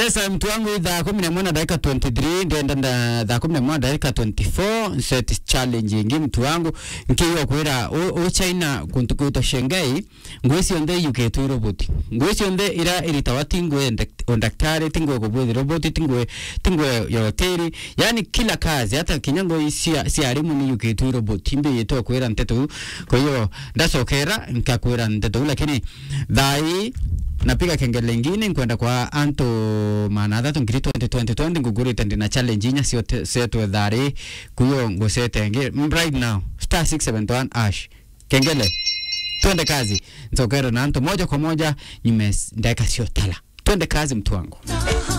yes mtu wangu thaa kumi na moja dakika 23 ndenda nda thaa kumi na moja dakika 24 set challenge ingi mtu wangu nkiwa kwira o china kuntu kwita shengai ngwisi onde yuketu roboti ngwisi onde ira iritawa tingwe ondaktari tingwe kubwithi roboti tingwe tingwe yoteri yani kila kazi hata kinyango isia si arimu ni yuketu roboti mbi yeto kwira nteto kwa hiyo ndacokera nkakwira nteto lakini thai napiga kengele ingine nkwenda kwa anto manatha ngiri 2020 ngugurite ndina challenge inya setwe thari kuyo ngusete ngi right now star 671 ash kengele twende kazi nsokero na anto moja kwa moja nyume ndeka sio tala twende kazi mtu wangu